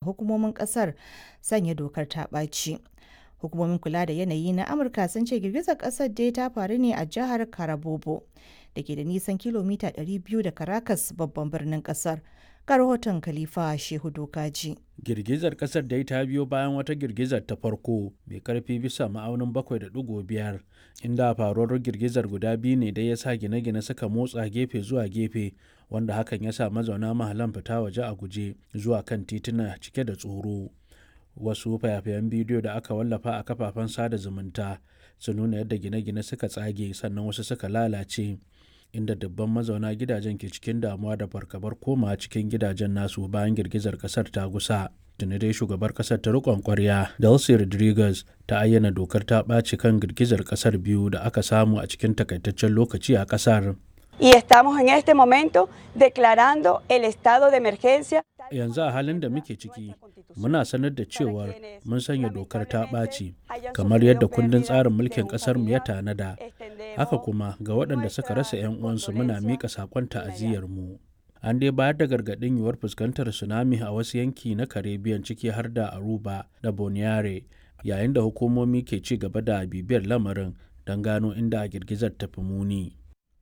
hukumomin kasar sanya dokar ta ɓaci. Hukumomin kula da yanayi na Amurka sun ce girgizar kasar dai ta faru ne a jihar Carabobo da ke da nisan kilomita 200 da Caracas babban birnin kasar. Ga rahoton Khalifa Shehu Dokaji. Girgizar kasar dai ta biyo bayan wata girgizar ta farko mai karfi bisa ma'aunin 7.5 inda faruwar girgizar guda biyu ne da ya sa gine-gine suka motsa gefe zuwa gefe wanda hakan ya sa mazauna mahalan fita waje a guje zuwa kan tituna cike da tsoro. Wasu fayafayen bidiyo da aka wallafa a kafafen sada zumunta sun nuna yadda gine-gine suka tsage sannan wasu suka lalace. inda dubban mazauna gidajen ke cikin damuwa da fargabar koma cikin gidajen nasu bayan girgizar kasar ta gusa. Tuni dai shugabar kasar ta rikon kwarya Delcy Rodriguez ta ayyana dokar ta ɓaci kan girgizar kasar biyu da aka samu a cikin takaitaccen lokaci a kasar. Y estamos en este momento declarando el estado de emergencia. Yanzu a halin da muke ciki, muna sanar da cewar mun sanya dokar ta ɓaci, kamar yadda kundin tsarin mulkin ƙasarmu ya tanada. Haka kuma ga waɗanda suka rasa 'yan uwansu muna miƙa saƙon ta'aziyyarmu. An dai bayar da gargaɗin yiwuwar fuskantar tsunami a wasu yanki na Caribbean ciki har da Aruba da Boniare, yayin da hukumomi ke ci gaba da bibiyar lamarin don gano inda girgizar ta fi muni.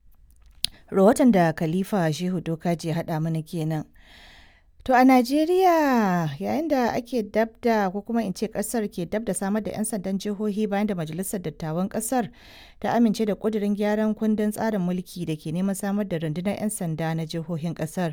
Rahoton da Khalifa Shehu Dokaji haɗa mana kenan. To a Najeriya yayin da ake dabda ko kuma in ce kasar ke dabda samar da 'yan sandan jihohi bayan da majalisar dattawan kasar ta amince da kudirin gyaran kundin tsarin mulki da ke neman samar da rundunar 'yan sanda na jihohin kasar.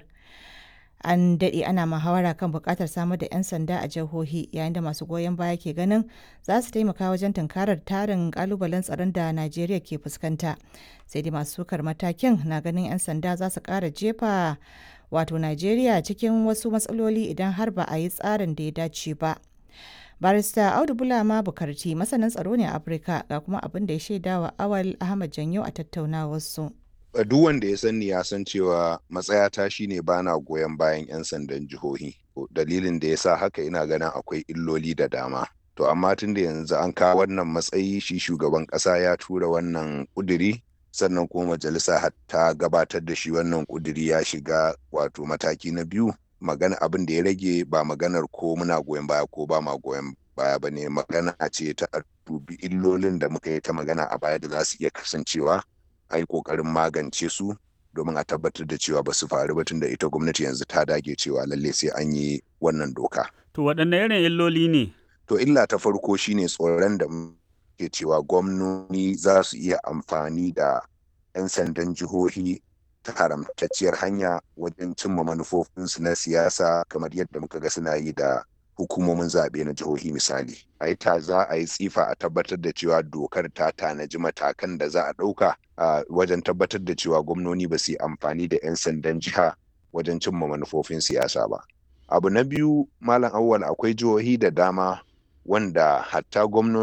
An daɗe ana muhawara kan buƙatar samar da 'yan sanda a jihohi yayin da masu goyon baya ke ganin za su taimaka wajen tunkarar tarin ƙalubalen tsaron da Najeriya ke fuskanta. Sai dai masu sukar matakin na ganin 'yan sanda za su ƙara jefa wato Najeriya cikin wasu matsaloli idan har ba a yi tsarin da ya dace ba. Barista Audu Bulama Bukarti masanin tsaro ne a Afirka ga kuma abin da ya shaida wa Awal Ahmad Janyo a tattaunawarsu. Duk wanda ya sani ya san cewa matsayata shine bana goyon bayan 'yan sandan jihohi. Dalilin da ya sa haka ina ganin akwai illoli da dama. To amma tun da yanzu an kawo wannan matsayi shi shugaban ƙasa ya tura wannan ƙuduri sannan kuma majalisa ta gabatar da shi wannan kuduri ya shiga wato mataki na biyu magana abin da ya rage ba maganar ko muna goyon baya ko ba ma goyon baya ba ne magana ce ta dubi illolin da muka yi ta magana a baya da za su iya kasancewa a yi kokarin magance su domin a tabbatar da cewa ba su faru ba tun da ita gwamnati yanzu ta dage cewa lalle sai an yi wannan doka. To waɗanne irin illoli ne? To illa ta farko shine tsoron da ke cewa gwamnoni za su iya amfani da 'yan sandan jihohi ta haramtacciyar hanya wajen cimma manufofinsu na siyasa kamar yadda muka ga suna yi da hukumomin zaɓe na jihohi misali. A yi ta za a yi tsifa a tabbatar da cewa dokar ta tanaji matakan da za a ɗauka a wajen tabbatar da cewa gwamnoni ba su yi amfani da 'yan sandan jiha wajen cimma manufofin siyasa ba. Abu na biyu Malam Awwal akwai jihohi da dama wanda hatta gwamnoni